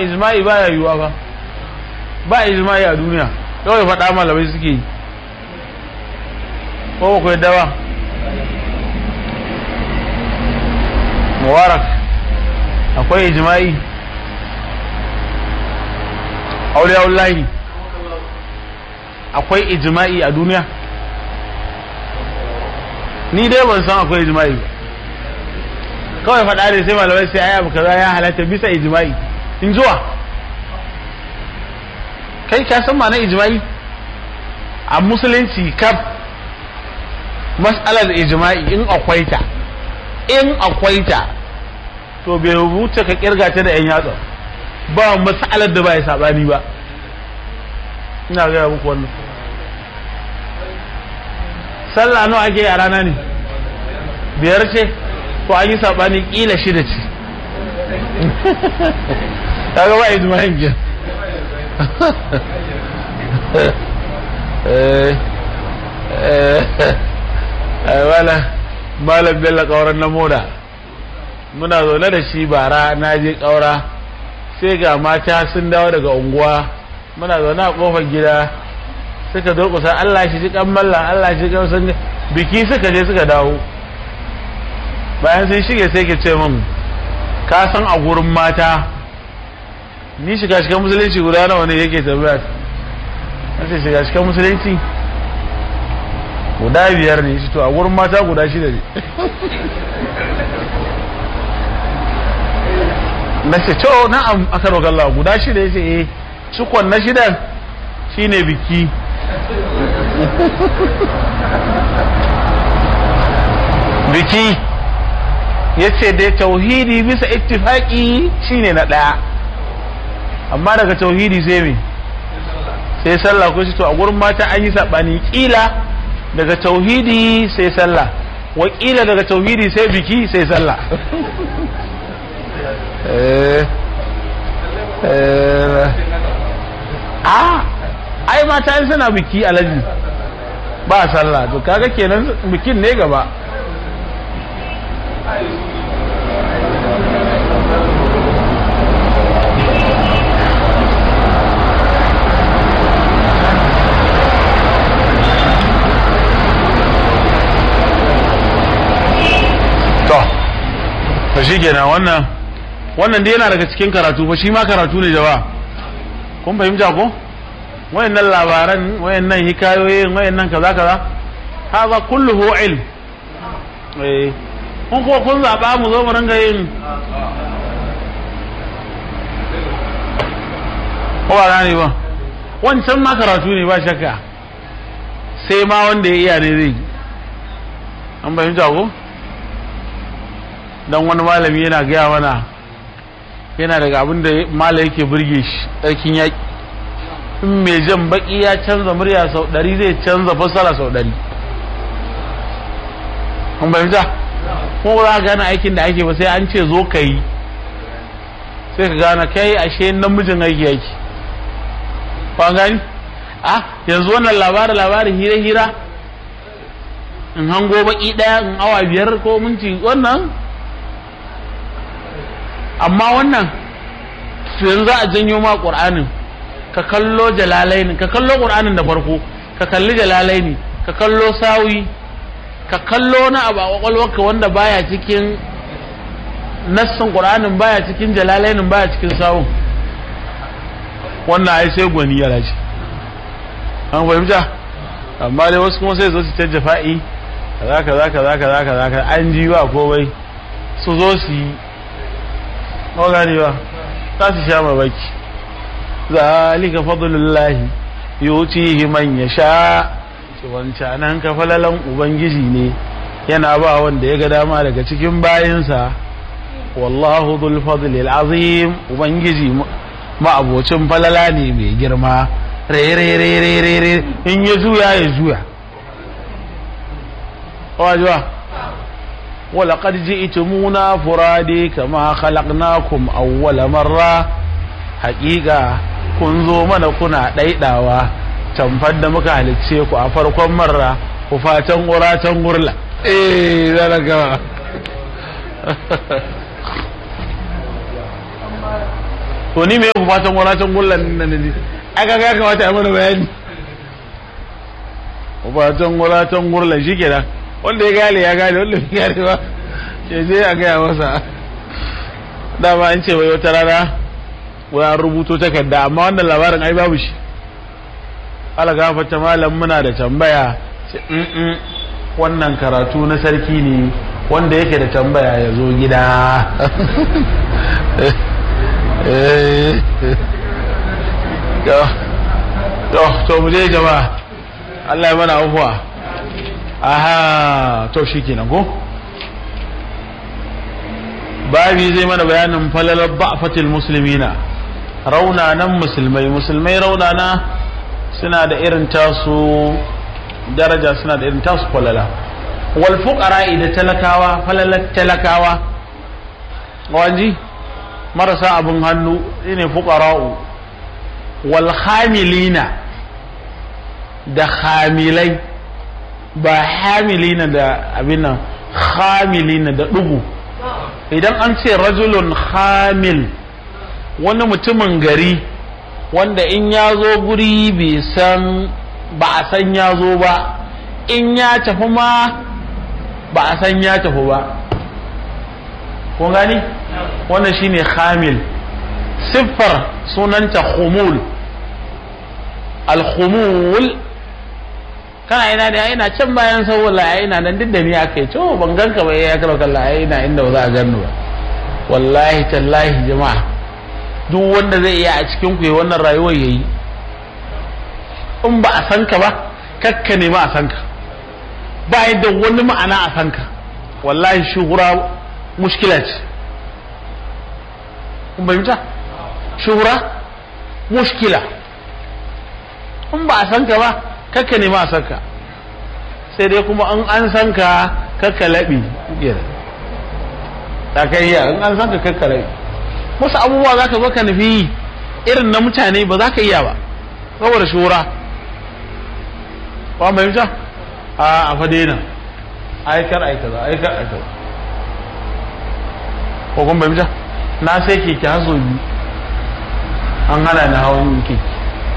ijma'i ba ya yiwuwa ba ba ijma'i a duniya kawai faɗa malamai suke yi ko ba ku yadda ba mubarak akwai ijma'i aure wallahi akwai ijma'i a duniya ni dai ban san akwai ijma'i ba kawai faɗa ne sai malamai sai ayi abu kaza ya halatta bisa ijma'i in zuwa kai ka san ma'anar ijma'i a musulunci kaf mas'alar ijma'i in akwai ta in akwai ta to bai rubuta ka kirga ta da yan yatsa ba mas'alar da ba ya sabani ba ina gaya muku wannan sallah nawa ake a rana ne biyar ce to an yi sabani kila shida ce kaga ba ijma'in ke wala malam bello kauran na moda muna zaune da shi bara na je kaura sai ga mata sun dawo daga unguwa muna zaune a kofar gida suka durkusa Allah shi ji kan mallan Allah shi kan sun biki suka je suka dawo bayan sun shige sai ke ce min ka san a gurin mata ni shiga cikin musulunci guda nawa ne yake tambaya sai shiga cikin musulunci guda biyar ne shi to a gurin mata guda shida ne na ce to na'am aka roƙa Allah guda shida ya ce eh cikon na shidan shine biki biki ya ce dai tauhidi bisa ittifaki shine na ɗaya amma daga tauhidi sai me sai sallah ko shi to a gurin mata an yi saɓani ƙila daga tauhidi sai sallah wakila daga tauhidi sai biki sai sallah a ai mata yin suna biki alaji ba sallah to kaga kenan bikin ne gaba to shi kenan wannan wannan dai yana daga cikin karatu fa shi ma karatu ne jama'a kun fahimta ko wayannan labaran wayannan hikayoyin wayannan kaza kaza haza kulluhu ilm eh kun ko kun zaba mu zo mu ringa yin ko ba gane ba wancan ma karatu ne ba shakka sai ma wanda ya iya ne zai an fahimta ko dan wani malami yana gaya mana yana daga abin da mala yake burge shi tsarkin yaƙi in mai jan baki ya canza murya sau ɗari zai canza fassara sau ɗari kun fahimta ko za ka gane aikin da ake ba sai an ce zo ka yi sai ka gane kai ashe namijin aiki yake ba gani ah yanzu wannan labarin labarin hira hira in hango baki ɗaya in awa biyar ko minti wannan amma wannan yanzu za a janyo ma ƙur'anin ka kallo jalalaini ka kallo ƙur'anin da farko ka kalli jalalaini ka kallo sawi ka kallo na abu a ƙwaƙwalwarka wanda baya cikin nassin ƙur'anin baya cikin jalalainin baya cikin sawun wannan ai sai gwani ya rashi an fahimta amma dai wasu kuma sai zo su canja fa'i kaza kaza kaza kaza kaza an ji ba komai su zo su yi ko gani ba za su sha mamaki zalika fadlullahi yutihi man yasha ce wancanan ka falalan ubangiji ne yana ba wanda ya ga dama daga cikin bayinsa wallahu dhul fadli azim ubangiji ma'abocin falala ne mai girma re in ya juya ya juya wajewa ولقد جئتمونا فرادي كما خلقناكم أول مرة حقيقة kun zo mana kuna ɗaiɗawa tamfar da muka halicce ku a farkon marra ku fatan ƙuratan gurla eh zara gama to ni me ku fatan wuratan gullan nan ne aka ga kamata a mana bayani fatan wuratan gullan shikenan wanda ya gane ya gane wanda ya gane ba ke je a gaya masa dama an ce wai wata rana wani rubuto takarda amma wannan labarin ai babu shi ala gafata malam muna da tambaya ce wannan karatu na sarki ne wanda yake da tambaya ya zo gida to mu je jama'a Allah ya mana afuwa aha to shi kenan ko babi zai mana bayanin falalar ba'fatil muslimina raunanan musulmai musulmai raunana suna da irin tasu daraja suna da irin tasu falala wal fuqara da talakawa falalar talakawa wanji marasa abin hannu shine fuqara'u wal hamilina da hamilai ba hamilina da abin nan hamilina da dugu idan an ce rajulun hamil wani mutumin gari wanda in ya zo guri bai san ba a san ya zo ba in ya tafi ma ba a san ya tafi ba kun gani wannan shine hamil siffar sunanta khumul al-khumul kana ina da ina can bayan saboda ina nan duk da ni aka yi to ban ganka ba ya karo kalla ina inda ba za a ganni ba wallahi tallahi jama'a duk wanda zai iya a cikin ku wannan rayuwar yayi in ba a san ka ba kakka nema a san ka ba yadda wani ma'ana a san ka wallahi shuhura mushkila ce kun fahimta shuhura mushkila in ba a san ka ba kakka nema a san ka sai dai kuma in an san ka kakka laɓi ta kai in an san ka kakka laɓi wasu abubuwa za ka zo ka nufi irin na mutane ba za ka iya ba saboda shura ba mai fita a a fadena aikar aikaza aikar aikaza ko kun bai fita na sai keke haso biyu an hana ni hawan keke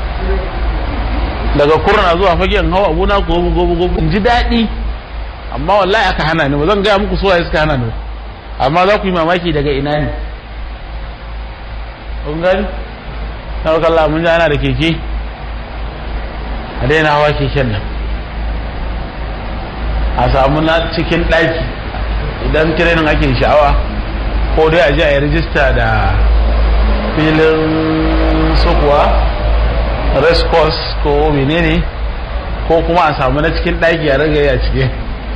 daga kurna zuwa fagen hawa abuna gobe gobe gobe in ji daɗi amma wallahi aka hana ni ba zan gaya muku suwaye suka hana ni amma za ku yi mamaki daga ina ne kun gani na wakalla mun ji ana da keke a daina hawa keken nan a samu na cikin ɗaki idan tirenin ake sha'awa ko dai a je a yi rijista da filin sukuwa race course ko menene ko kuma a samu na cikin ɗaki a ragaye a cike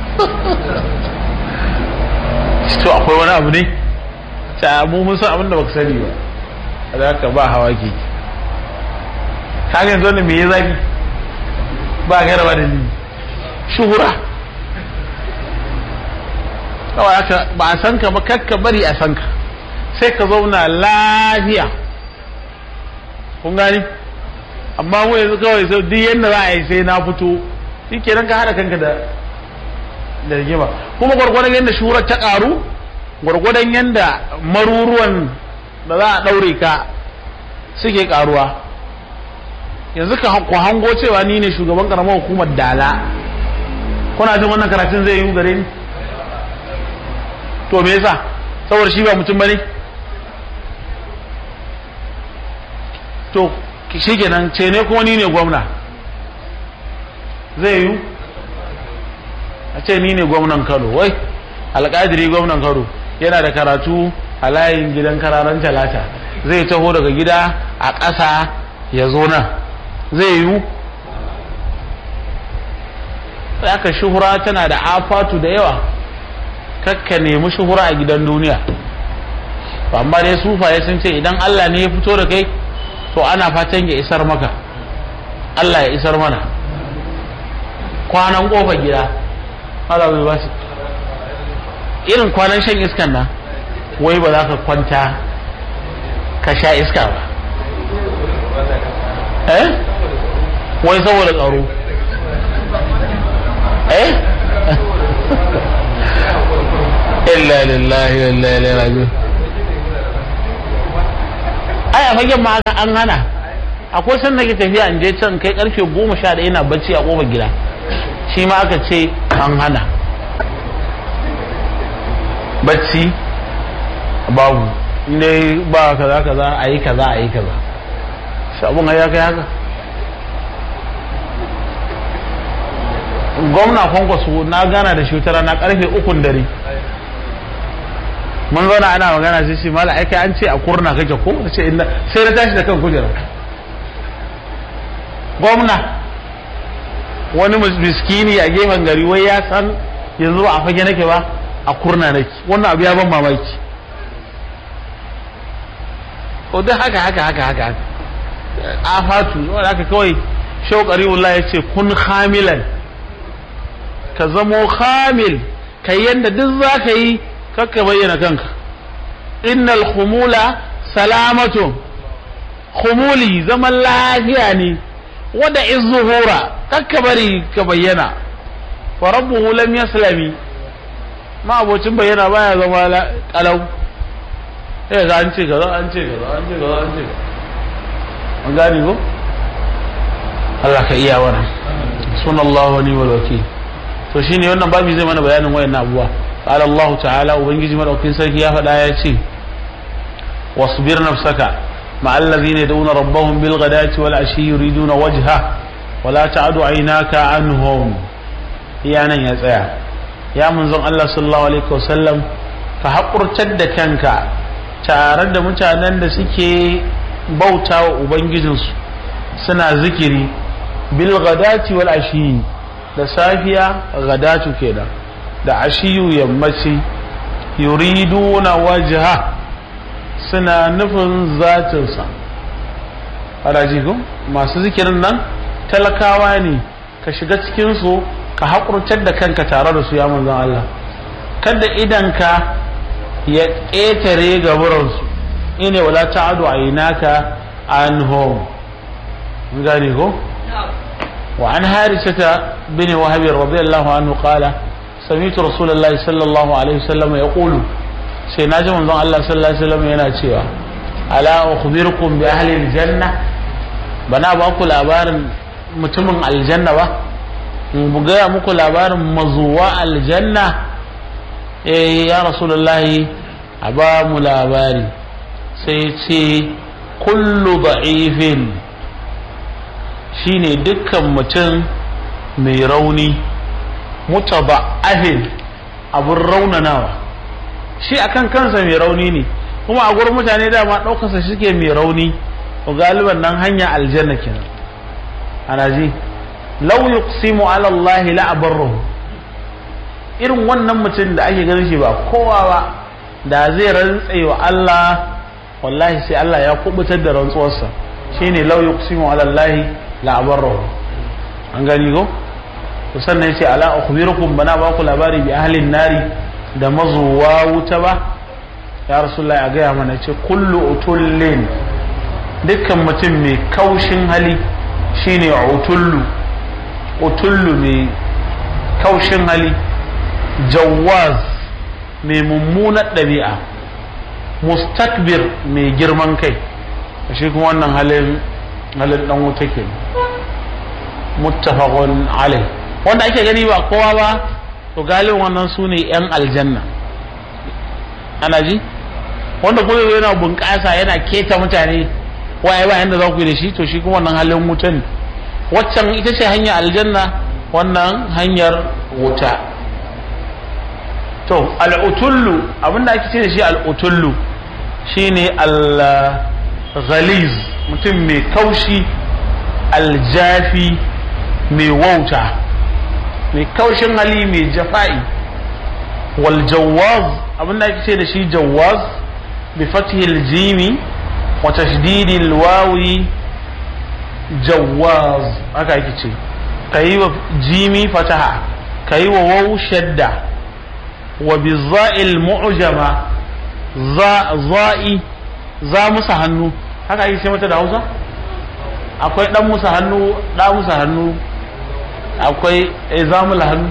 to akwai wani abu ne ta mu mun san abin da baka sani ba da haka ba hawa keke kaga yanzu wannan me ya zafi ba gaira ba da ni shuhura kawai aka ba a san ka ba kakka bari a san ka sai ka zauna lafiya kun gani amma mu yanzu kawai sai duk yadda za a yi sai na fito shi kenan ka haɗa kanka da da rigima kuma gwargwadon yadda shuhurar ta ƙaru gwargwadon yadda maruruwan da za a ɗaure ka suke ƙaruwa yanzu ka ku hango cewa ni ne shugaban ƙaramar hukumar dala kuna jin wannan karatun zai yi gare ni to me yasa saboda shi ba mutum bane to shi kenan ce ne kuma ni ne gwamna zai yi a ce ni ne gwamnan kano wai alƙadiri gwamnan kano yana da karatu a layin gidan kararan talata zai taho daga gida a ƙasa ya zo nan zai yi aka shuhura tana da afatu da yawa kakka nemi shuhura a gidan duniya amma dai sufaye sun ce idan Allah ne ya fito da kai to ana fatan ya isar maka Allah ya isar mana kwanan kofa gida Allah bai ba irin kwanan shan iskan nan wai ba za ka kwanta ka sha iska ba eh wai saboda tsaro eh illa lillahi wa inna ilaihi raji'un ai a fagen ma an hana akwai san nake tafiya in je can kai karfe goma sha ɗaya ina bacci a ƙofar gida shi ma aka ce an hana bacci babu ne ba kaza kaza a yi kaza a yi kaza shi abun ya kai haka gwamna kwankwaso na gana da shi wata na karfe ukun dare mun zauna ana magana sai shi mala aika an ce a kurna kake ko ce inda sai na tashi da kan kujera gwamna wani miskini a gefen gari wai ya san yanzu ba a fage nake ba a kurna nake wannan abu ya ban mamaki ko duk haka haka haka haka a fatu wanda haka kawai shaukari wallahi ya ce kun hamilan ka zamo hamil kai yanda duk za ka yi kakka bayyana kanka innal khumula salamatu khumuli zaman lafiya ne wada izuhura kakka bari ka bayyana wa rabbuhu lam yaslami ma abocin bayyana baya zama kalau eh ga an ce kaza an ce kaza an ce kaza an ce an gani ko Allah ka iya wannan sunallahu wa ni'mal wakil to shine wannan babu zai mana bayanin wayannan abubuwa قال الله تعالى وبنجي مدوكين سركي يا فدا ياتي واصبر نفسك مع الذين يدعون ربهم بالغداة والعشي يريدون وجهه ولا تعد عيناك عنهم يا نن يا tsaya ya manzon Allah sallallahu alaihi wasallam ka hakurtar da kanka tare da mutanen da suke bautawa ubangijinsu suna zikiri bil ghadati wal ashi da safiya ghadatu kenan da ashiyu yammaci yuriduna wajha suna nufin zatinsa ko masu zikirin nan talakawa ne ka shiga cikinsu ka haƙurtar da kanka tare da su ya manzan Allah kada idanka ya ƙetare gaburansu ine wala ta'adu a inaka an home gane ko wa an harisata bin wahabi radiyallahu anhu qala سمعت رسول الله صلى الله عليه وسلم يقول sai na ji manzon Allah sallallahu alaihi wasallam yana cewa ala ukhbirukum bi ahli aljanna bana ba ku labarin mutumin aljanna ba mu gaya muku labarin mazuwa aljanna eh ya rasulullahi a ba mu labari sai ce kullu da'ifin shine dukkan mutum mai rauni mutaba'afin abun raunanawa shi akan kansa mai rauni ne kuma a gurin mutane dama ɗaukarsa suke mai rauni to galiban nan hanya aljanna kenan ana ji law yuqsimu ala Allah la abarruhu irin wannan mutum da ake ganin shi ba kowa ba da zai rantse wa Allah wallahi sai Allah ya kubutar da rantsuwarsa shine law yuqsimu ala Allah la abarruhu an gani ko to sannan yace ala ukhbirukum bana ba ku labari bi ahlin nari da mazuwa wuta ba ya rasulullahi a gaya mana ce kullu utullin dukkan mutum mai kaushin hali shine utullu utullu mai kaushin hali jawaz mai mummunar ɗabi'a mustakbir mai girman kai shi kuma wannan halin halin dan wuta ke muttafaqun alai wanda ake gani ba kowa ba to galibin wannan su ne 'yan aljanna ana ji wanda kuma yana bunƙasa yana keta mutane waye ba yanda za ku yi da shi to shi kuma wannan halin wuta ne waccan ita ce hanyar aljanna wannan hanyar wuta to al'utullu abinda ake ce da shi al'utullu shine al-ghaliz mutum mai kaushi aljafi mai wauta mai kaushin hali mai jafa'i wal jawaz abinda ake ce da shi jawaz bi fathil jimi wa tashdidil wawi jawaz haka ake ce kayi wa jimi fataha kayi wa waw shadda wa bi za'il mu'jama za za'i za musa hannu haka ake ce mata da Hausa akwai dan musa hannu da musa hannu akwai izamul hannu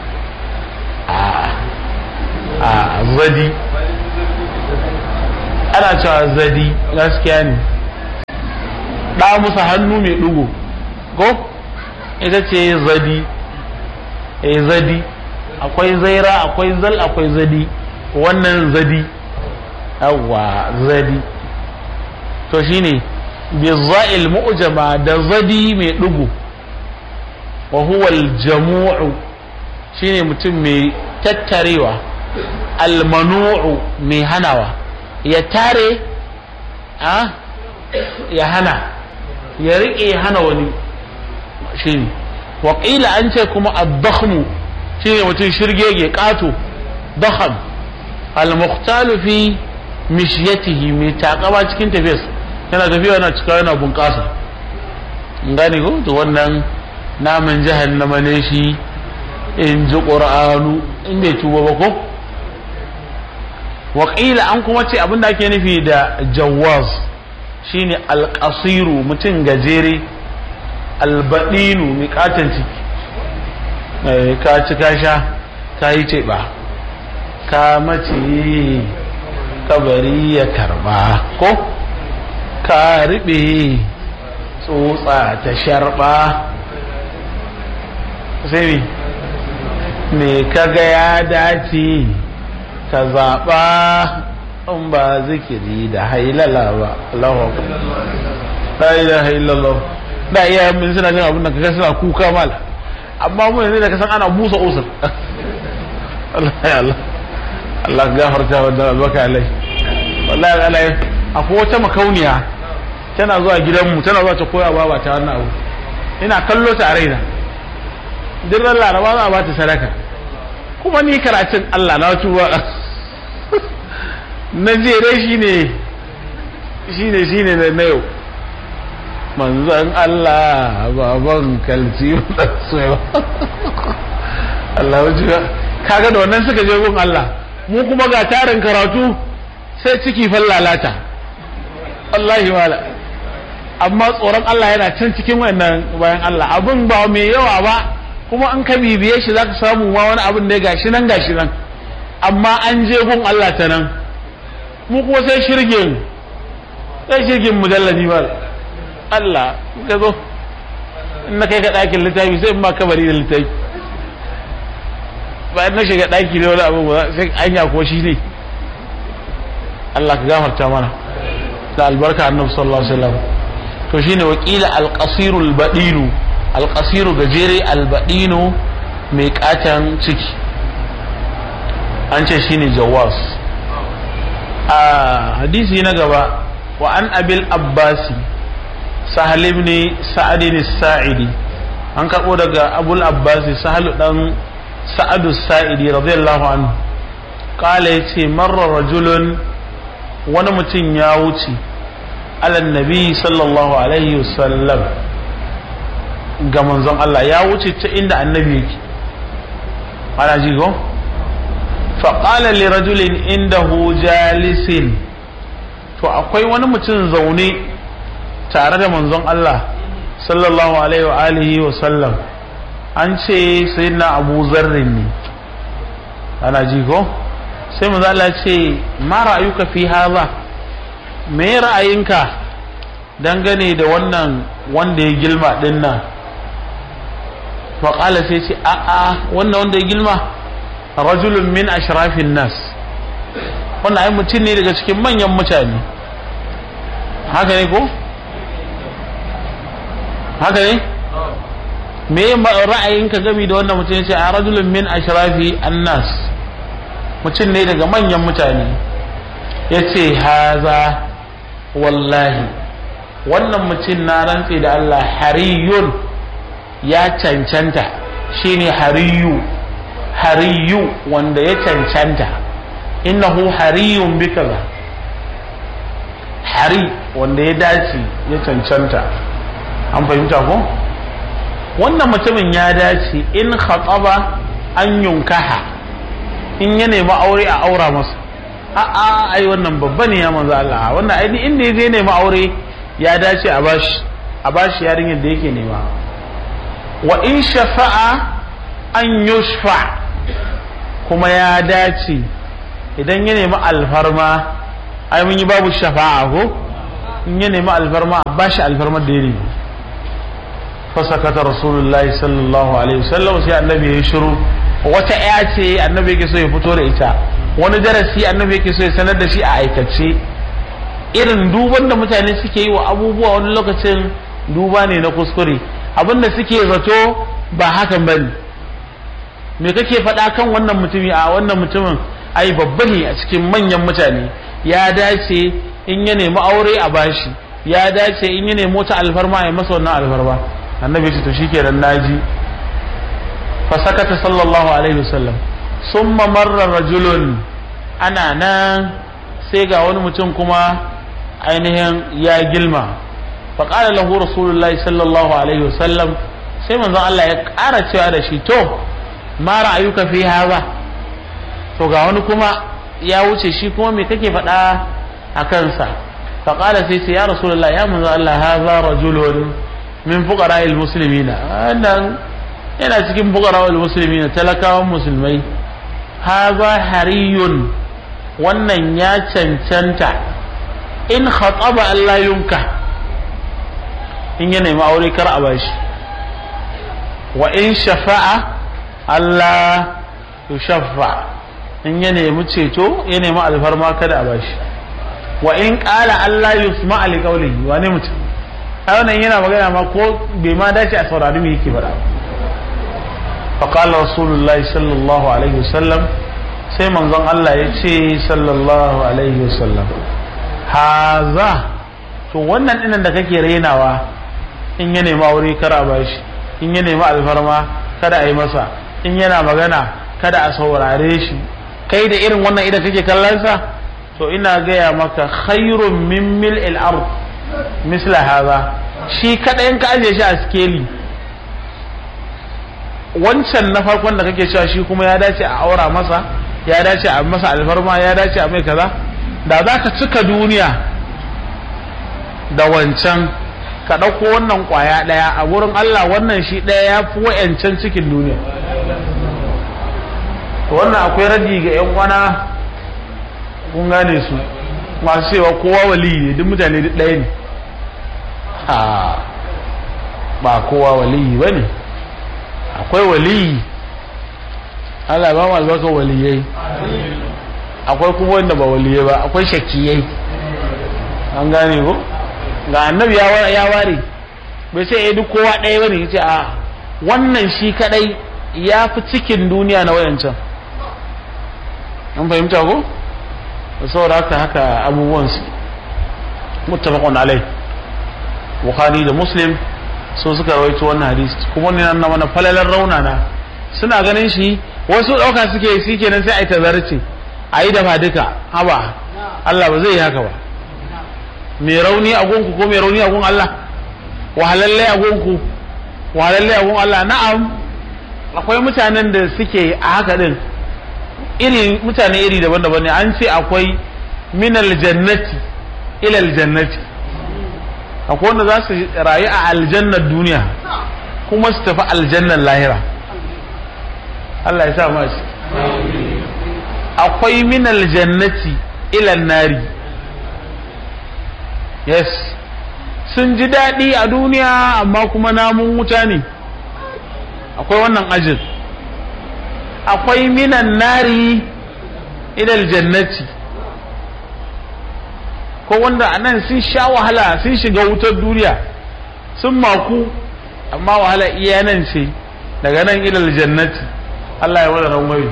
a zadi ana cewa zadi gaskiya ne ɗa musa hannu mai ɗugo ko ita ce zadi eh zadi akwai zaira akwai zal akwai zadi wannan zadi yawwa zadi to shine bizza'il mu'jama da zadi mai ɗugo wa huwa al-jamu'u shine mutum mai tattarewa almanu'u mai hanawa ya tare a ya hana ya riƙe ya hana wani shine waƙila an ce kuma ad-dakhmu shine mutum shirgege ƙato dakham al-muqtalu fi mishyatihi mai takama cikin tafiyas yana tafiya yana cika yana bunƙasa gane ko to wannan naman jahannama ne shi in ji ƙur'anu in bai tuba ba ko waƙila an kuma ce abin da ake nufi da jawaz shine alƙasiru mutum gajere albaɗinu mai katon ciki ka ci ka sha ka yi teɓa ka mace kabari ya karba ko ka riɓe tsotsa ta sharɓa sai me kaga ya dace ka zaɓa in ba zikiri da hailala ba Allahu la ilaha illallah da iya mun suna jin abin da kaga suna kuka mal amma mu yanzu da kasan ana busa usul Allah ya Allah Allah gafarta wa dan albaka alai wallahi alai akwai wata makauniya tana zuwa gidanmu tana zuwa ta koya baba ta wannan abu ina kallo ta a raina duk ran laraba za a ba ta sadaka kuma ni karatun Allah na tuba na jere shi ne shi ne shi ne na yau manzan Allah baban kalci soyawa Allah wajen kaga da wannan suka je gun Allah mu kuma ga tarin karatu sai ciki fallalata wallahi wala amma tsoron Allah yana can cikin wannan bayan Allah abin ba mai yawa ba kuma an ka bibiye shi zaka samu ma wani abin ne gashi nan gashi nan amma an je gun Allah ta nan mu kuma sai shirgin sai shirgin mujalladi ba Allah ka zo in na kai ka ɗakin littafi sai in ma kabari da littafi bayan na shiga ɗaki ne wani abu ba sai anya ko shi ne Allah ka gafarta mana da albarka annabi sallallahu alaihi wasallam to shine wakila alqasiru albadinu alqasiru gajere albadinu mai katan ciki an ce shine jawas a hadisi na gaba wa an abil abbasi sahal ibn sa'ad sa'idi an karbo daga abul abbasi sahal dan sa'adu sa'idi radiyallahu anhu kala yace marra rajulun wani mutum ya wuce alan nabi sallallahu alaihi wasallam ga manzon Allah ya wuce ta inda annabi yake ana ji ko faƙala li rajulin indahu jalisin to akwai wani mutum zaune tare da manzon Allah sallallahu alaihi wa alihi wa sallam an ce sayyidina abu zarrin ne ana ji ko sai manzo Allah ce ma ra'ayuka fi hadha me ra'ayinka dangane da wannan wanda ya gilma din nan fa qala sai ce a a wannan wanda ya gilma rajulun min ashrafin nas wannan ai mutum ne daga cikin manyan mutane haka ne ko haka ne me ra'ayinka gami da wannan mutum ya ce a rajulun min ashrafi annas mutum ne daga manyan mutane ya ce haza wallahi wannan mutum na rantse da Allah hariyun ya cancanta shine hariyu hariyu wanda ya cancanta innahu hariyun bi kaza hari wanda ya dace ya cancanta an fahimta ko wannan mutumin ya dace in khataba an yunkaha in ya nemi aure a aura masa a'a ai wannan babba ne ya manzo Allah wannan ai inda ya nemi aure ya dace a bashi a bashi yarinyar da yake nema wa in shafa'a an yushfa kuma ya dace idan ya nemi alfarma ai mun yi babu shafa'a ko in ya nemi alfarma ba shi alfarmar da ya nemi fasakata rasulullahi sallallahu alaihi wasallam sai annabi ya shiru wata ya ce annabi yake so ya fito da ita wani darasi annabi yake so ya sanar da shi a aikace irin duban da mutane suke yi wa abubuwa wani lokacin duba ne na kuskure abinda suke zato ba hakan bane me kake faɗa kan wannan mutumi a wannan mutumin ai babba ne a cikin manyan mutane ya dace in ya nemi aure a bashi ya dace in ya nemi wata alfarma ya masa wannan alfarma annabi ce to shikenan naji fa sakata sallallahu alaihi wasallam summa marra rajulun ana nan sai ga wani mutum kuma ainihin ya gilma fa qala lahu rasulullahi sallallahu alaihi wasallam sai manzon Allah ya ƙara cewa da shi to ma ra'ayuka fi haza to ga wani kuma ya wuce shi kuma me kake faɗa a kansa fa qala sai sai ya rasulullah ya manzon Allah haza rajulun min fuqara'il muslimina wannan yana cikin fuqara'il muslimina talakawan musulmai haza hariyun wannan ya cancanta in khataba Allah yunka in ya nemi aure kar a bashi wa in shafa'a Allah yushaffa in ya nemi ceto ya nemi alfarma kada a bashi wa in qala Allah yusma li qawlihi wa ne mutum ai wannan yana magana ma ko bai ma dace a saurari me yake faɗa fa qala rasulullahi sallallahu alaihi wasallam sai manzon Allah ya ce sallallahu alaihi wasallam haza to wannan dinan da kake rainawa in ya nemi aure kar a bashi in ya nemi alfarma kada a yi masa in yana magana kada a saurare shi kai da irin wannan idan kake kallonsa to ina gaya maka khairun min mil'il ard misla haza shi kaɗayan ka ajiye shi a skeli wancan na farkon da kake cewa shi kuma ya dace a aura masa ya dace a masa alfarma ya dace a mai kaza da za ka cika duniya da wancan ka ɗauko wannan ƙwaya ɗaya a wurin Allah wannan shi ɗaya ya fi wa'yancan cikin duniya wannan akwai radi ga 'yan wana kun gane su masu cewa kowa wali ne duk mutane duk ɗaya ne ba kowa wali ba ne akwai wali Allah ba mu albarkar waliyai akwai kuma wanda ba waliyai ba akwai shakkiyai an gane ko ga annabi ya ware bai sai ya duk kowa ɗaya bane ya ce a wannan shi kadai ya fi cikin duniya na wayancan an fahimta ko da saboda haka haka abubuwan su muttafaqun alai bukhari da muslim so suka rawaito wannan hadisi kuma ne nan mana falalar raunana suna ganin shi wasu ɗauka suke shi kenan sai a yi tazarci a yi dafa duka haba Allah ba zai yi haka ba mai rauni a gunku ko mai rauni a gun Allah wahalalle a gunku wahalalle a gun Allah na'am akwai mutanen da suke a haka din iri mutane iri daban-daban ne an ce akwai minal jannati ila aljannati akwai wanda za su rayu a aljannar duniya kuma su tafi aljannar lahira Allah ya sa masu akwai minal jannati ila nari yes sun ji daɗi a duniya amma kuma namun wuta ne akwai wannan ajin akwai minan nari ilal jannati ko wanda a nan sun sha wahala sun shiga wutar duniya sun maku amma wahala iya nan ce daga nan ilal jannati Allah ya wada rangwai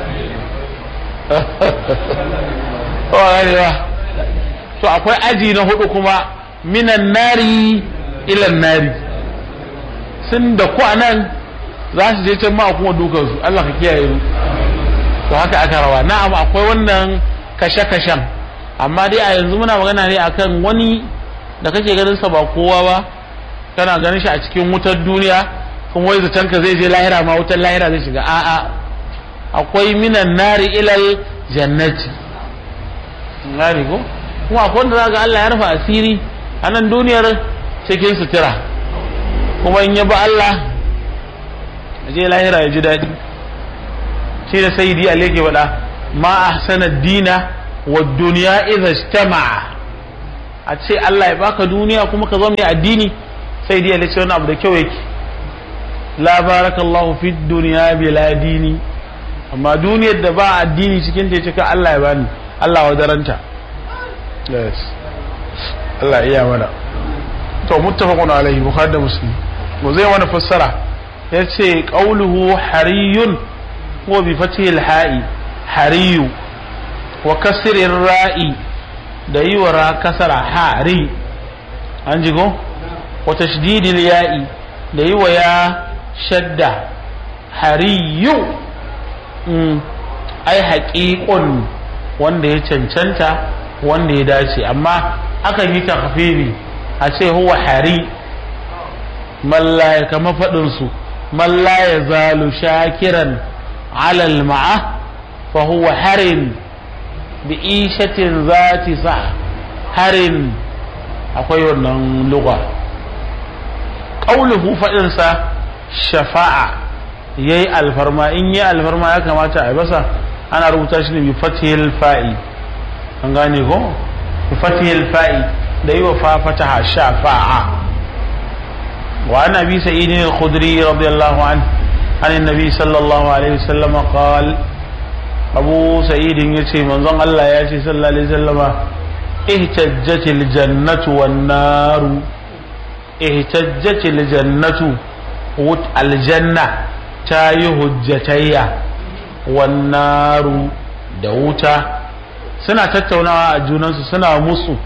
to akwai aji na hudu kuma minan nari ilan nari sun da ku a nan za su je can ma kuma dukansu Allah ka kiyaye mu to haka aka rawa na'am akwai wannan kashe-kashen amma dai a yanzu muna magana ne akan wani da kake ganin sa ba kowa ba kana ganin shi a cikin wutar duniya kuma wai zaton ka zai je lahira ma wutar lahira zai shiga a'a akwai minan nari ilal jannati ngani ko kuma akwai wanda zaka Allah ya rufa asiri a nan duniyar cikin sutura kuma in ya ba Allah je lahira ya ji daɗi shi da sayyidi Ali ke faɗa ma ahsana dina wa duniya idha ijtama'a a ce Allah ya baka duniya kuma ka zama mai addini sai dai ya ce wani abu da kyau yake la barakallahu fi dunya bila dini amma duniyar da ba addini cikin ta cika Allah ya bani Allah wa daranta yes Allah iya mana to muttafaqun alaihi bukhari da muslim mu zai wani fassara yace qauluhu hariyun wa bi fathil ha'i hariyu wa kasrir ra'i da yi wa ra kasara hari an jigo wa tashdidil ya'i da yi wa ya shadda hariyu ai haƙiƙun wanda ya cancanta wanda ya dace amma akan yi takfiri a ce huwa hari mallaya kama faɗinsu mallaya zalu shakiran alal ma'a fa huwa harin bi ishatin zati sa harin akwai wannan lugha qauluhu faɗinsa shafa'a yayi alfarma in yi alfarma ya kamata a basa ana rubuta shi ne bi fatihil fa'i an gane ko bi fatihil fa'i da yi wa fa fataha shafa'a wa an abi sa'id al-khudri radiyallahu an an annabi sallallahu alaihi wasallam qala abu sa'id yace manzon Allah ya ce sallallahu alaihi wasallama ihtajjatil jannatu wan naru ihtajjatil jannatu wut aljanna ta yi hujjatayya wannaru da wuta suna tattaunawa a junansu suna musu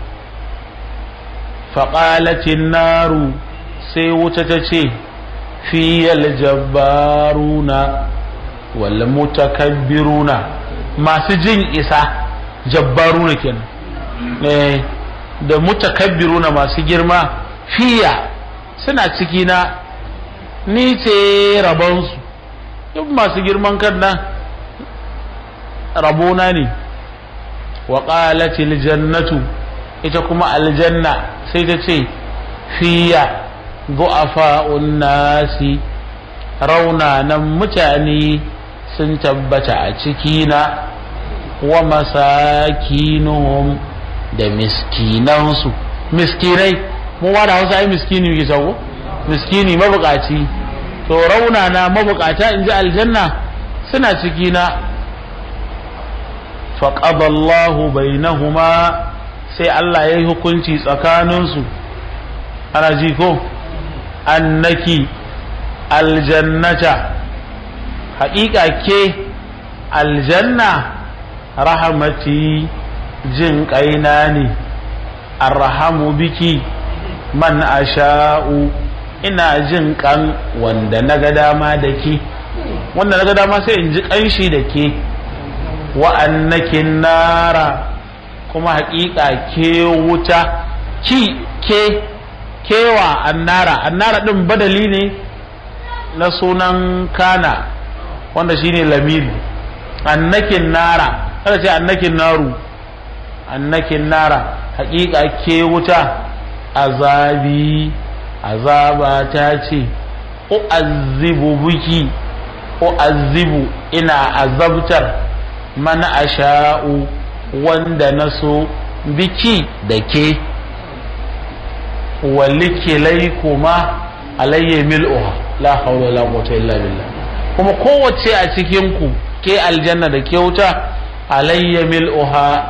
faƙalatin naru sai wuta ta ce fiyal jabbaruna wal mutakabbiruna masu jin isa jabbaruna kenan eh da mutakabbiruna masu girma fiya suna ciki na ni ce rabonsu duk masu girman kan nan rabona ne wa qalatil jannatu ita kuma aljanna sai ta ce fiya du'afa'un nasi raunanan mutane sun tabbata a cikina wa masakinuhum da miskinansu miskinai mu da hausa ai miskini muke sako miskini mabukaci to raunana mabukata in ji aljanna suna cikina faƙaballahu bainahuma sai Allah ya yi hukunci tsakaninsu ana ji ko annaki aljannata haƙiƙa ke aljanna rahamati jin ƙaina ne arhamu biki man asha'u ina jin kan wanda na ga dama da ke wanda na ga dama sai in ji ƙanshi da ke wa'annakin nara kuma haƙiƙa ke wuta ki ke kewa annara annara ɗin badali ne na sunan kana wanda shine lamiri annakin nara kada ce annakin naru annakin nara haƙiƙa ke wuta azabi azaba ta ce u'azzibu biki u'azzibu ina azabtar man asha'u wanda na so biki da ke walikilai kuma alayya mil'uha la hawla wala quwwata illa billah kuma kowace a cikin ku ke aljanna da ke wuta alayya mil'uha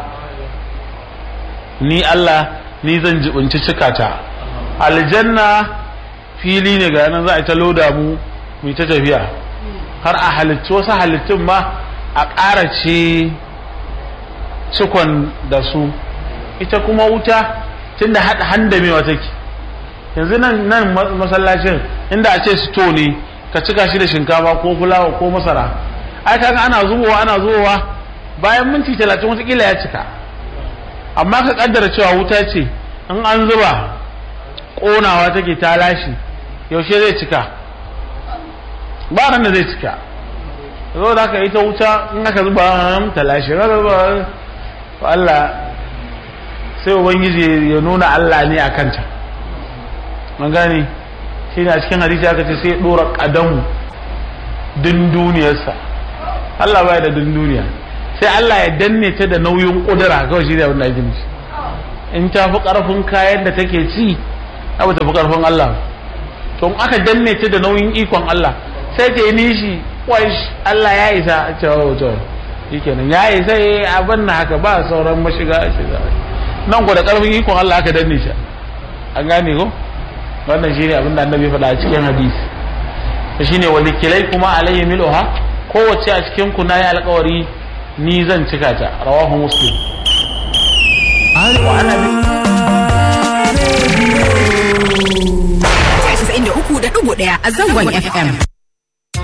ni Allah ni zan jibinci cikata aljanna fili ne ga nan za a ta loda mu mu ta tafiya har a halittu wasu halittun ma a ƙara ce cikon da su ita kuma wuta tunda haɗa handamewa take yanzu nan nan masallacin inda a ce sto ne ka cika shi da shinkafa ko fulawa ko masara ai kaga ana zubowa ana zubowa bayan minti talatin watakila ya cika amma ka kaddara cewa wuta ce in an zuba ƙonawa take ta lashe yaushe zai cika ba nan da zai cika zo da aka ita wuta in aka zuba ta lashe ba Allah sai ubangiji ya nuna Allah ne a kanta an gane shi ne a cikin hadisi aka ce sai ɗora ƙadamu din duniyarsa Allah baya da din duniya sai Allah ya danne ta da nauyin kudura kawai shi ne abin da ake nufi in ta fi karfin kayan da take ci abu ta fi karfin Allah to in aka danne ta da nauyin ikon Allah sai ta yi nishi wai Allah ya isa a cewa to shikenan ya isa yi abin na haka ba sauran mashiga shiga nan ku da karfin ikon Allah aka danne shi an gane ko wannan shine abin da annabi faɗa a cikin hadisi shine walikilai kuma alayhi miluha kowace a cikin ku nayi alƙawari ni zan cika ta rawahu muslim wa ana bi 93.1 a zangon FM.